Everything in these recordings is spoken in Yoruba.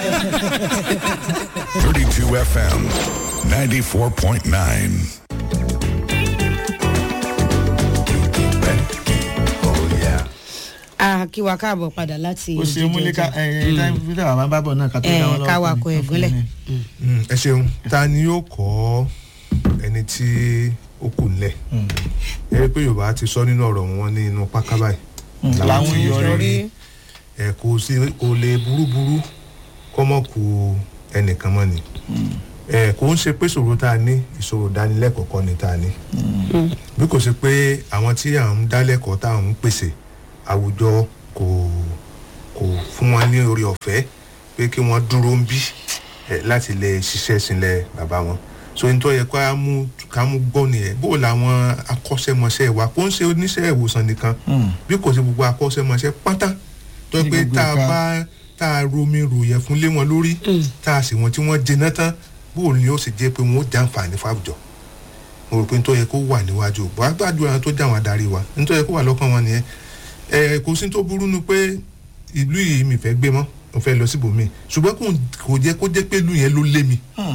32 FM, 94.9. a kí wa káàbọ̀ padà láti ó ṣe múlíkà ẹ ẹ táyà fídà wà máa bá bọ̀ náà ká tó ẹ dá wọn lọ́wọ́ ká wa fún kọ mi. ẹ̀gúnlẹ̀. Mm, ẹ ṣeun ta ni yóò kọ́ ẹni tí ó kù nílẹ̀ ẹ rí i pé yorùbá ti sọ nínú ọ̀rọ̀ wọn ní inú páká báyìí làwọn tí èèyàn rí ẹ kò sí kò lè burúburú kọ́ mọ́ ku ẹnìkan mọ́ ni ẹ kò ń ṣe pé ìṣòro tá a ní ìṣòro dánilẹ́kọ̀ọ́ kọ́ ni tá a ní bí kò sí pé àwọn tí à ń dálẹ́kọ̀ọ́ tá à ń pèsè àwùjọ kò kò fún wọn ní orí ọ̀fẹ́ pé kí wọ́n dúró ń bí ẹ, láti lè ṣiṣẹ́ sílẹ̀ bàbá wọn so ní tó yẹ ká mú ká mú gbọ́ nìyẹn bó làwọn akọ́ṣẹ́mọṣẹ́ wa kó ń ṣe oníṣẹ́ ìwòsàn nìkan bí kò sí gbogbo akọ́ṣẹ́mọṣẹ́ pátá tó yẹ Ní pé gbogbo tá a ẹ̀ka. bá tá a romi ròyẹ̀ fún lé wọn lórí tá a sì wọ́n tí wọ́n jẹná tán bó ni ó sì jẹ́ pé wọ́n ó jàǹfààní fáwùjọ mo rò pé nítorí yẹ kó wà níwájú bó agbájú àwọn tó jà wọn adarí wa nítorí yẹ kó wà lọ́kàn wọn nìyẹn ẹ kò sí tó burú nu pé ìlú yìí mi fẹ́ gbé mọ́ mo fẹ́ lọ síbòmíì ṣùgbọ́n kò kò jẹ́ kó jẹ́ pé ìlú yẹn ló lé mi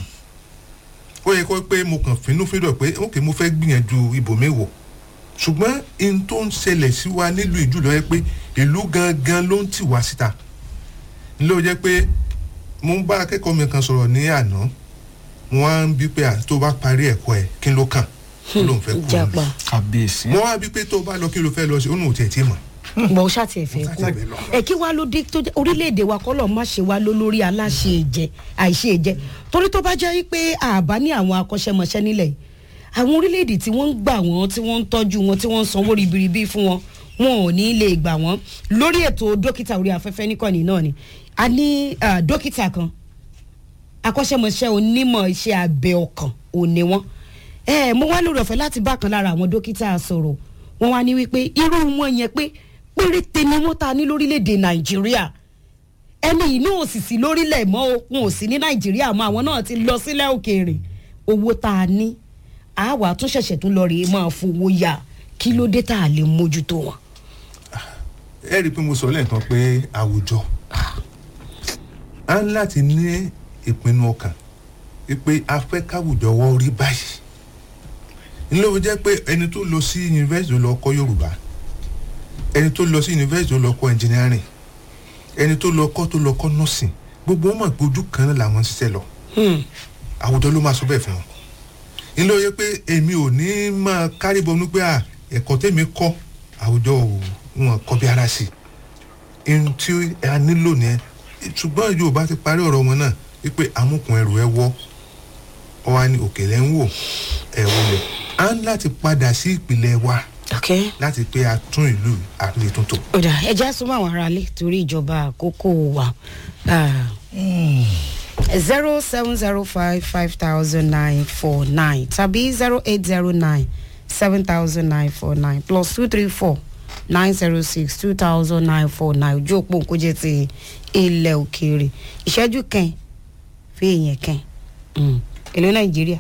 ó yẹ kó pé mo kàn fínú fídọ̀ pé ok mo fẹ́ gbìyànjú ibòmíì wò ṣùgbọ́n in tó ń ṣẹlẹ̀ sí wa nílùú ìjùlọ yẹ pé ìlú gangan ló ń tì wá síta ló jẹ́ pé mo ń bá akẹ́kọ̀ọ́ mi kan sọ̀rọ̀ ní àná mo wá ń bí pé à, tó bá parí ẹ̀kọ́ ẹ̀ kí ló kàn ó lóun fẹ́ kú ìjàpá kábíyèsí. mo wá bí pé tó bá lọ kí ló fẹ́ lọ sí ó nù tiẹ̀ tí mọ̀ bọ̀ ṣáà tiẹ̀ fẹ́ Mo kú ṣáà tiẹ̀ fẹ́ lọ. ẹ kí wàá ló dé tó jẹ́ orílẹ̀-èdè wa kọ́ lọ́ọ́ má ṣe wá ló lórí aláṣẹ ìjẹ àìṣe ìjẹ torí tó bá jẹ́ pé àbá ní àwọn akọ́ṣẹ́mọṣẹ́ nílẹ̀ yìí àwọn orílẹ̀-èdè tí wọ́n ń gbà wọ́n tí wọ́n ń tọ́jú wọn tí wọ́n ń sanwó ribiribi fún wọn wọn ò ní lè gbà wọ́n lórí ètò dókítà orí afẹ́fẹ́ níkànnì náà ni a ní ah, dókítà kan akọ́ṣẹ́mọṣẹ́ onímọ̀ iṣẹ́ abẹ ọkàn ò ní wọ́n ẹ mo wá lórí ọ̀fẹ́ láti bá kan lára àwọn dókítà sọ̀rọ̀ wọ́n wá ní wípé irú wọn yẹn pé péréte ni wọ́n ta ní lórílẹ̀‐èdè nàìjíríà ẹni yìí náà ò sì sí lórílẹ̀ mọ́ o wọn ò sí ní nàìjíríà mọ́ àwọn náà ti lọ sílẹ̀ òkèèrè owó tá a ní àwa tún ṣẹ̀ṣẹ̀ tún lọ rèé máa fowó yá kí ló dé tá a lè mójútó wọn. ẹ rí i pé mo sọ lẹ́ẹ̀kan pé àwùjọ á ń láti ní ìpinnu ọkàn pé a fẹ́ káwùjọ wọ́n rí báyìí nílò ó jẹ́ pé ẹni tó lọ sí yunifásitì lọ kọ́ yorùbá ẹni tó lọ sí yunifásitì lọ kọ́ engineering ẹni tó lọ kọ́ tó lọ kọ́ nursing gbogbo wọn mọ̀ pé ojú kan náà làwọn ń ṣiṣẹ́ lọ àwùjọ ló máa sọ bẹ́ẹ̀ fún wọn nílò ó yẹ pé èmi ò ní máa kárí bọnú pé à ẹ̀kọ́ tèmi kọ́ àwùjọ ò wọn kọ́ bí ara sí i ohun tí a nílò nìyẹn ṣùgbọ́n yorùbá ti parí ọ̀rọ̀ wọn náà wípé amúkùn ẹrù ẹ wọ́ ọ wá ní òkèlè ń wò ẹ wọlé a ń láti padà sí ìpìlẹ̀ wa okay. láti pé a tún ìlú àlétúntò. ọ̀dà ẹja súnmọ́ àwọn aráalé torí ìjọba àkókò wa zero seven zero five five thousand nine four nine tàbí zero eight zero nine seven thousand nine four nine plus two three four nine zero six two thousand nine four nine ojú òpó nkójẹ ti ilẹ̀ òkèèrè ìṣẹ́jú kan fi èèyàn kan èlò nàìjíríà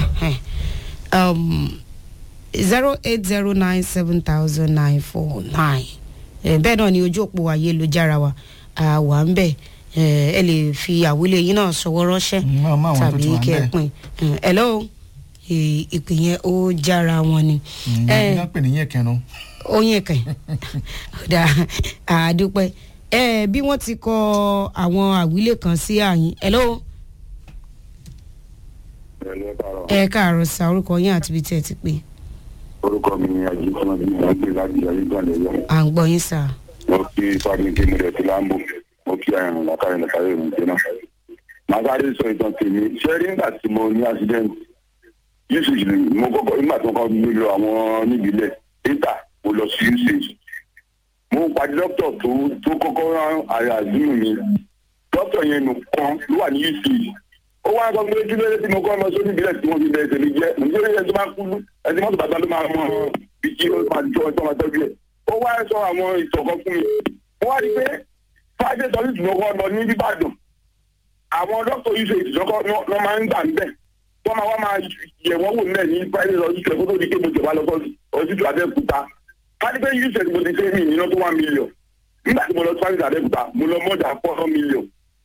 zero eight zero nine seven thousand nine four nine bẹ́ẹ̀ náà ni ojú òpó ayélujára wa a wà ń bẹ̀ ẹ ẹ lè fi àwílé yín náà ṣọwọ́ ránṣẹ́ Mm, máa- máa àwọn tó ti tàbí wà ń kẹ́ ẹ bẹ̀. pin hello ì- ìpè yẹn ó jára wọn ni ẹ ẹ pè ní yẹn kẹrin oyin kẹ ọ̀dà àdúpẹ́ ẹ bí wọ́n ti kọ àwọn àwílé kan sí àyín hello Ẹ̀lẹ́ káàárọ̀. ẹ káàárọ̀ sa orúkọ yín àti ibi tí ẹ ti pè orúkọ mi ni ajínigbọ́n bí mo gbé láti ayégbàlẹ̀ yọ. à ń gbọ́ yín sà mo kí fábíńkì mi rẹ̀ ti láǹbò mo kí àyànnà lákàrẹ̀ lẹ́kàrẹ̀ mi jẹ́ náà. màá sáré sọ ìtàn tèmi ṣé rí nígbà tí mo ní accident usage mo kọ́kọ́ nígbà tó kọ́ mi lọ àwọn níbílẹ̀ data mo lọ sí usage. mo pàdé dókítà tó tó kọ́kọ́ rán àyà àdúrà mi dókítà yẹn nìkan ló wà ní usage ó wá sọ pé kí ló dé tí mo kọ́ lọ sórí ìbílẹ̀ tí wọ́n fi bẹ̀rẹ̀ tèmi jẹ́ nítorí ẹni tó máa kú ẹni mọ́tò bàbá ló máa mọ bí kí ó máa jọ ọjọ́ máa tọ́jú ẹ̀. ó wá sọ àwọn ìtọ̀kọ fún mi ó wá rí i pé fájẹ́ sọ ní ìtùnúkọ́ lọ ní ìbàdàn àwọn dókítà yìí ṣe ìtìjọ́kọ́ lọ́ máa ń gbà níbẹ̀ wọ́n máa wá máa yẹ̀ wọ́n wò nílẹ̀ ní private hospital kó tó di pé mo jọba lọ sọ́ọ̀sì hospital abẹ́òkúta kánípẹ́ yìí ṣe mo ti ṣe mí ìná tó one million nígbà tí mo lọ sí private abẹ́òkúta mo lọ mọ́jà four million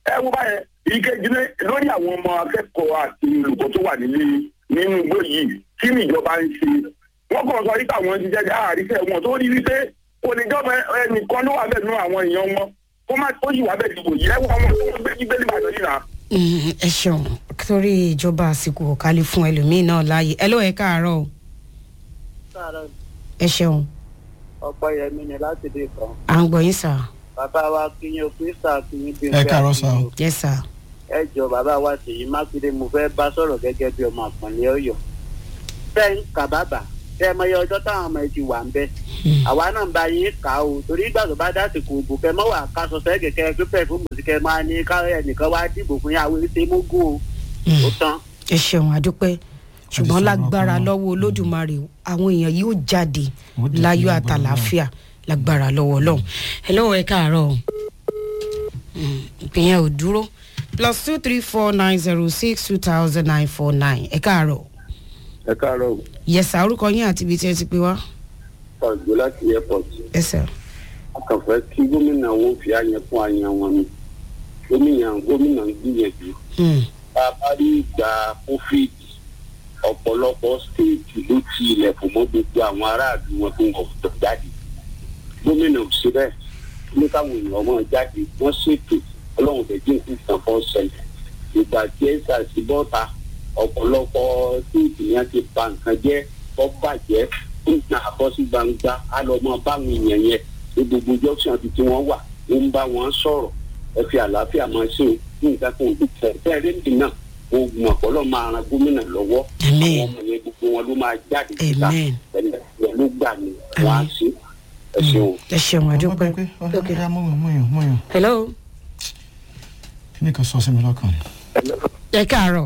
ẹ wo báyẹn ìkejì ní lórí àwọn ọmọ akẹ́kọ̀ọ́ àti olùkọ́ tó wà nílé nínú igbó yìí kí ni ìjọba ń ṣe wọ́n kàn sọ wípé àwọn jíjẹ́ jẹ́ àríṣẹ́ wọn tó rí wípé oníjọba ẹnìkan ló wà bẹ́ẹ̀ nú àwọn èèyàn wọn kó má tó yìí wà bẹ́ẹ̀ dìbò yìí ẹ wọ àwọn tó ń gbé jí bẹ́ẹ̀ nìbàdàn yìí náà. Mm, ẹ ṣeun torí ìjọba àsìkò kálí fún ẹlòmíín náà láàyè ẹ ló ẹ káàárọ̀ o sáàrọ̀ ẹ ṣeun ọ̀pọ̀ yẹmi ni láti dé kan à ń gbọ́ yín sà bàbá wa kíyàn kírísà kíyàn bí Ẹ káàárọ̀ sà o. yẹ sà ẹ jọ bàbá wa ṣèyí mákindé mo fẹ́ bá sọ̀rọ̀ gẹ́gẹ́ bí ọmọ àpọ̀nlé ọ̀yọ́ bẹ́ẹ̀ kàbàbà tẹ́ ẹ mọyẹ ọjọ́ táwọn ọmọ ẹ ti wà ń bẹ́ àwa náà ń bá yín kà á o torí ìgbà tó bá dásìkò òbò kẹ mọ́ wà ká sọ sẹ́ kẹ̀kẹ́ pípẹ́ fún mùsíkẹ́ máa ní ká ẹnìkan wá dìbò fún yàwó ṣe mógún o ó tán. ẹ ṣeun àdúpẹ́ ṣùgbọ́n sọ̀rọ̀ lágbára ọkàn náà. lọ́wọ́ olódùmarè àwọn èèyàn yóò jáde Ó dé láyọ̀ lágbára àtàlàáfíà lágbára lọ́wọ́ ọlọ́run ẹ lọ́wọ́ ẹ káàárọ̀ o Mm, ìpínyẹn ò dúró plus two three four nine zero six two thousand nine four nine ẹ káàárọ̀ ẹ káàárọ̀ yẹsà orúkọ yín àti ibi tí ẹ ti pè wá ọ̀gbẹ́ láti airport ẹsẹ̀ akànfẹ́ kí gómìnà wọn fi àyẹ̀ fún àyẹ̀ wọn ni gómìnà gómìnà ń gbìyànjú bá a bá rí ìgbà covid ọ̀pọ̀lọpọ̀ stéètì ló ti ilẹ̀kùn mọ́ gbogbo àwọn aráàlú wọn tó ń wọ̀ tó jáde gómìnà ò ṣe bẹ́ẹ̀ ní káwọn èèyàn ọmọ jáde wọ́n ṣètò ọlọ́run tẹ̀ jí nǹkan kan fọ́ ṣẹlẹ̀ ìgbà tí ẹ ṣàṣì bọ́ta ọ̀pọ̀lọpọ̀ stéètì yẹn ti ba nǹkan jẹ́ kọ́ bàjẹ́ ń gbà bọ́ sí gbangba á lọ mọ báwọn èèyàn yẹn ní gbogbo junction ti tí wọ́n wà ó ń bá wọn sọ̀rọ̀ ẹ fi àlàáfíà máa ṣe o ní nǹkan kan ò ní tẹ̀ bẹ́ẹ̀ rẹ́ǹdì náà oògùn ọ̀pọ̀lọ́ máa ran gómìnà lọ́wọ́ Amen. àwọn ọmọ yẹn gbogbo wọn ló máa jáde síta Amen. ẹni ẹ̀ ló gbà ní wọ́n á ṣe ẹ ṣeun. ẹ ṣeun àdúpẹ́ ọmọ pé ok ọ̀rẹ́ mọ̀yàn mọ̀yàn mọ̀yàn hello kí ni kan sọ sí mi lọ́kàn ni. ẹ káàárọ̀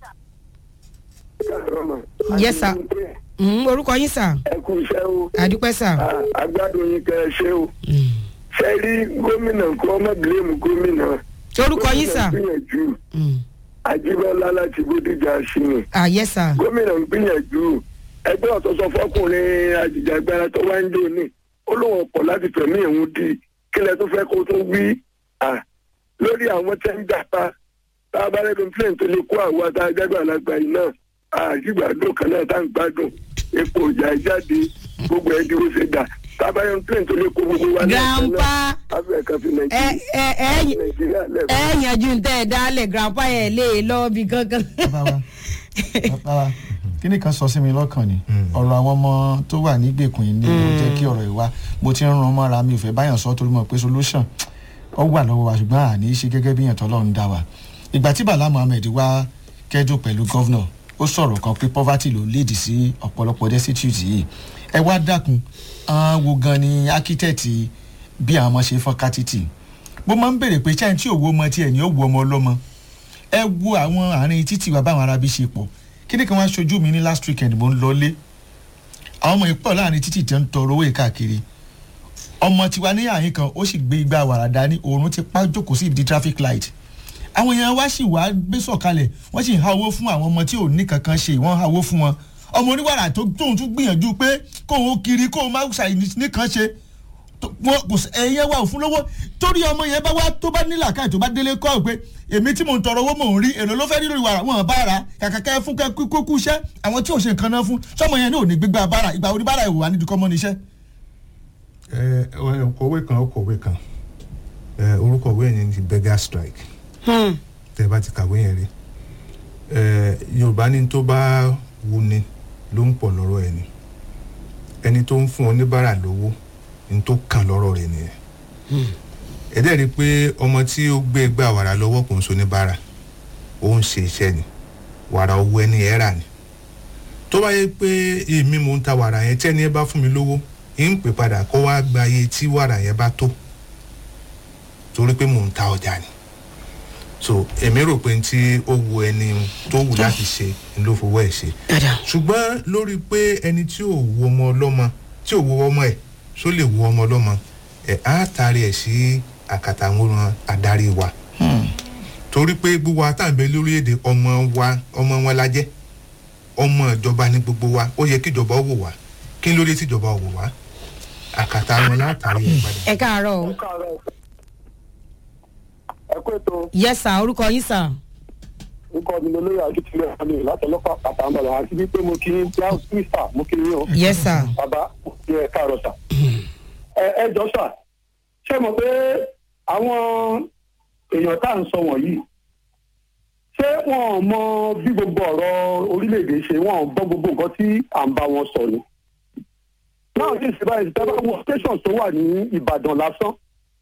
Yes, sir. Mm, orúkọ yín sà ẹ kú iṣẹ́ o àdúpẹ́ sà agbádùn yín kẹ́ ẹ ṣe o Mm. ṣe rí gómìnà kó ọmọ bílẹ̀mù gómìnà. orúkọ yín sà gómìnà ń gbìyànjú Mm. ajíbọ́lá láti bódìjà ṣìnì ah yes sà gómìnà ń gbìyànjú ẹgbẹ́ ọ̀tọ̀sọ fọkùnrin ajìjàgbara tó wá ń dò ní ó lóun ọkọ̀ láti fẹ̀mí ìhun di kílẹ̀ tó fẹ́ kó tó wí à lórí àwọn tẹ́ ń jàpá tá a bá rẹ́nu plane tó lè kó àwọn tá a jágbà lágbà yìí náà àṣìgbàdo kan náà tá à ń gbádùn epo ìjà jáde gbogbo ẹ̀ dúró ṣe dà tá a bá rẹ́nu plane tó lè kó gbogbo wa náà grandpa afẹ́ kan fi ẹ nàìjíríà ẹ ẹ nàìjíríà ẹ lẹ́kọ̀ọ́. yanjú ń tẹ́ ẹ dálẹ̀ grandpa ẹ lè lọ bí kankan. bàbá wa bàbá wa kí ni kan sọ sí mi lọ́kàn ni ọ̀rọ̀ àwọn ọmọ tó wà nígbèkùn yìí ni ó jẹ́ kí ọ̀rọ̀ yìí wá mo ti ń ran mọ́ra mi ò fẹ́ báyàn sọ torí mọ̀ pé solution ó wà lọ́wọ́ wa ṣùgbọ́n àní í ṣe gẹ́gẹ́ bí ìyàntọ́ lọ́run dá wa ìgbà tí bala muhammed wá kẹ́dùn pẹ̀lú gọ́vnà ó sọ̀rọ̀ kan pé poverty ló léèdì sí ọ̀pọ̀lọpọ̀ destitute yìí ẹ wá dákun àwọn wo gan ni architect bí àwọn ọmọ ṣe fọ́n kátìtì mo máa ń béèrè pé ṣáà tí òwò ọmọ tiẹ̀ ní ó wo ọmọ ọlọ́mọ ẹ wo àwọn àárín títì wa báwọn arábí ṣe pọ̀ kí ni kí wọ́n aṣojú mi ní last weekend mo ń lọlé àwọn ọmọ ìpọ̀ láàrin títì tí ń tọrọ owó káàkiri ọmọ tiwa ní àyín kan ó sì gbé igbá wàrà dání òórùn ti pa jókòó sí ibi traffic light àwọn èèyàn wá sì wá gbé sọ̀kalẹ̀ wọ́n sì ń ha owó fún àwọn ọmọ tí ò ní kankan ṣe wọ́n ha owó fún wọn ọmọ oníwàrà tó tóun tún gbìyànjú pé kóun ó kiri kóun má ṣàì nìkan ṣe tó- wọn kò sí ẹyẹ wa ò fún lówó torí ọmọ yẹn bá wá tó bá nílà káì tó bá délé kọ́ ọ̀ pé èmi tí mò ń tọrọ owó mò ń rí èrò ló fẹ́ rí lórí wàrà wọn bá ra kàkà kẹ́ fún kẹ́ kú kú iṣẹ́ àwọn tí ò ṣe nǹkan náà fún sọmọ yẹn ní ò ní gbégbá bára ìgbà orí bára ìwà nídìí kọ́mọ́ níṣẹ́. ẹ ẹ kọ̀wé kan ó kọ̀wé kan ẹ orúkọ ìwé yẹn ni beggar strike Hmm. tẹ bá ti kàwé yẹn rí ẹ yorùbá ní tó bá wù ni ló ń pọ̀ lọ́rọ̀ ẹ̀ ni ẹni tó ń fún oníbàárà lówó ní tó kàn lọ́rọ̀ rẹ̀ nìyẹn ẹ dẹ́ rí i pé ọmọ tí ó gbé gbà wàrà lọ́wọ́ kò ń so oníbàárà ó ń ṣe iṣẹ́ ni wàrà owó ẹni ẹ̀ rà ni tó bá yẹ pé èmi mò ń ta wàrà yẹn tí ẹni ẹ bá fún mi lówó ń pè padà kó wá gba iye tí wàrà yẹn bá tó torí pé mò ń ta ọjà ni so èmi rò pé tí ó wu ẹni tó wù láti ṣe ni ló fowó ẹ̀ ṣe dada ṣùgbọ́n lórí pé ẹni tí ò wu ọmọ ọlọ́mọ tí ò wu ọmọ ẹ̀ ṣó lè wu ọmọ ọlọ́mọ ẹ̀ á taari ẹ̀ sí àkàtà àwọn adarí wa torí pé gbogbo àtàǹbẹ̀ lórílẹ̀‐èdè ọmọ wa ọmọ wọn la jẹ́ ọmọ ìjọba ní gbogbo wa ó yẹ kí ìjọba wò wá kí ló dé tí ìjọba wò wá àkàtà wọn látàrí ẹ̀ padà. ẹ káàárọ̀ o ẹ kó ètò yes sir orúkọ yín sir. nǹkan mi lóye àdúgbò àmì látọlọ́pàá àtàǹbàlà àti wípé mo kí n plow twister mo kí yín o yes sir. bàbá ní ẹ káàárọ̀ sà. ẹ ẹ jọ sà ṣé mo pé àwọn èèyàn tá à ń sọ wọ̀nyí ṣé wọn ò mọ bí gbogbo ọ̀rọ̀ orílẹ̀-èdè ṣe wọn ò gbọ́ gbogbo nǹkan tí à ń bá wọn sọ ni. náà sì ṣe báyìí tẹ́ bá wọ station tó wà ní ìbàdàn lásán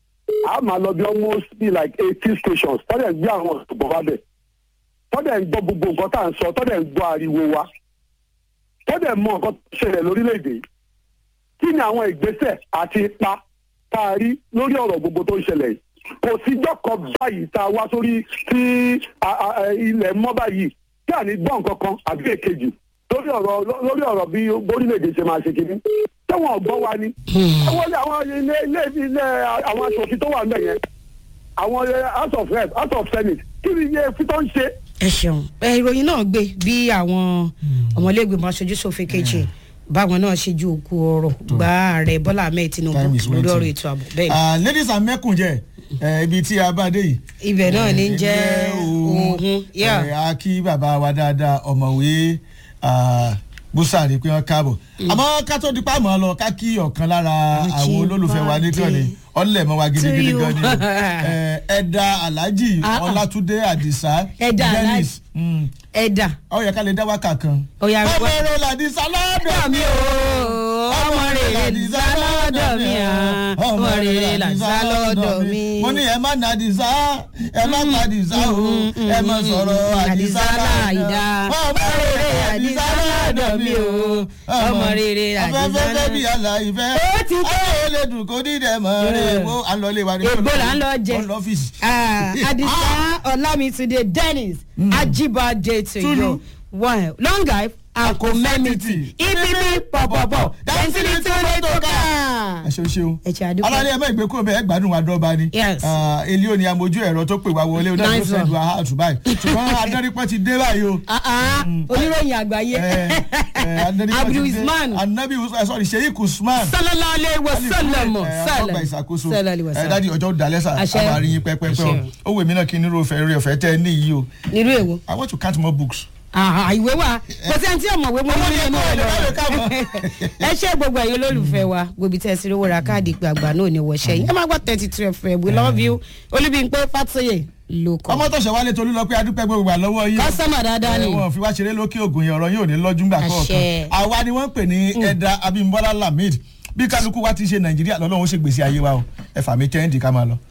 a máa lọ bí almost be like eighty stations tọ́lẹ̀ ń gbé àwọn ọ̀ṣọ́gbọ̀n wá bẹ̀ tọ́lẹ̀ ń gbọ́ gbogbo nǹkan tá à ń sọ tọ́lẹ̀ ń gbọ́ ariwo wa tọ́lẹ̀ mọ nǹkan tó ṣẹlẹ̀ lórílẹ̀‐èdè kí ni àwọn ìgbésẹ̀ àti ipa tá a rí lórí ọ̀rọ̀ gbogbo tó ń ṣẹlẹ̀ yìí kò síjọ́ kan báyìí tá a wá sórí tí a- a- a- ilẹ̀ mọ́ báyìí tí à ní gbọ́ nǹkan kan àbí èkejì lórí ọ̀rọ̀ lórí ọ̀rọ̀ bí orílẹ̀-èdè ṣe máa ṣe kìíní tí wọn ò gbọ́ wa ni. àwọn ilé àwọn ilé ilé ilé àwọn aṣòfin tó wà níbẹ̀ yẹn àwọn house of rep house of senate kí ni iye fi tó ń ṣe. ẹ ṣeun ẹ ìròyìn náà gbé bí àwọn ọmọlẹ́gbẹ̀mọ aṣojú ṣòfin kejì báwọn náà ṣe ju òkú ọ̀rọ̀ gba ààrẹ bọ́lá ahmed tinubu Time is lórí ọ̀rọ̀ waiting. ètò ààbò bẹ́ẹ̀ ni. Ah, ladies and mẹ́kùnjẹ eh, ibi tí a bá dé yìí. ibẹ̀ náà ní Eh, jẹ́ jẹ́ ohun yá Eh, a kí bàbá wa dáadáa ọ̀mọ̀wé ah, búsàrí pé wọ́n káàbọ̀. àmọ́ ká tó di pàmò lọ ká kí ọ̀kan lára àwọn olólùfẹ́ wa nítorí ni ọ̀lẹ̀ mọ́ wa gidigidi To you. gan ni. Eh, ẹ̀dà alhaji Ah, ah. ọlátúndé àdìsá Ẹ̀dà Alhaji. dennis. Mm. ẹ̀dà ó yẹ ká lè dá wákà kan. Ọya, ọmọ wá- rẹ làdìsá lọ́dọ̀ mi o ọmọ rere làdìsá lọ́dọ̀ mi à ọmọ rere làdìsá lọ́dọ̀ mi. mo ní ẹ má na àdìsá ẹ má pa àdìsá o ẹ má sọ̀rọ̀ àdìsá láìda ọmọ rere àdìsá lọ́dọ̀ mi o ọmọ rere àdìsá afẹ́fẹ́ lọ́dọ̀ bí aláìfẹ́ Ó ti tó. ayé lè dùn kó dídẹ̀ mọ́ rẹ̀ mo à ń lọ ilé wa ní Ègbó là ń lọ jẹ. ó lọ ọ́fíìsì. Ah, Adisa Olamitunde Dennis Ajibade to Tulu. you. One long life and community. Ipipi pọ̀pọ̀pọ̀ density tó lè tó ká. ẹ ṣeun ṣeun Ẹ ṣe àdúgbò. alálẹ́ ẹ má ìgbé kúrò bẹ́ẹ̀ gbádùn wa dọ́ba ni Yes. Ah, elio ni amojú ẹ̀rọ tó pè wá wọlé onáà ló Nice fẹ́ one. lu aha àtúbáyì ṣùgbọ́n adarípọ̀ ti dé báyìí o. Ah, ah, Oníròyìn àgbáyé. Eh, eh, adarípọ̀ ti Abdul dé. Usman. anabi Usman sorry sheik usman. Sallallahu alayhi wa sallam. ọgbà ìṣàkóso Sallallahu alayhi wa ẹ sallam. dádì ọjọ́ dalẹ́sà Àṣẹ. àbáríyìn pẹ́pẹ́pẹ́ o Àṣẹ. ó wèmí náà kí n nírò fẹ́ rí ọ̀fẹ́ tẹ́ ẹ ní yìí o Nírú èwo. i want to count more books. Àhà, ìwé wa kò sí ẹni tí ọmọwé mo ní nínú ẹ lọ Ọmọdé kọ́ ọ̀lẹ́ ẹ ṣe gbogbo ẹ̀yin olólùfẹ́ wa gbòbí tẹ́ ẹ sí lówó ra káàdì ìpè àgbà náà ní wọ̀ṣẹ́ yìí ẹ máa gbọ́ thirty two fm we love you olúbíńpé fàtóyè ló kọ́ ọmọ tọ̀sẹ̀ wálé tolú lọ pé adúpẹ́ gbogbo gbà lọ́wọ́ yìí o. kọ́sọ́mà dáadáa ni Eh, wọn fi wá ṣeré lókè ògùn yẹn ọ̀rọ̀ yóò ní lọ́jú ńgbà Àṣẹ. kọ̀ọ̀kan àwa ni wọ́n ń pè ní ẹ̀dà abimbola lamid bí kálukú wa ti ṣe nàìjíríà lọ́lọ́run ó ṣe gbèsè ayé wa o ẹ fà mí kẹ́hìndì ká máa lọ.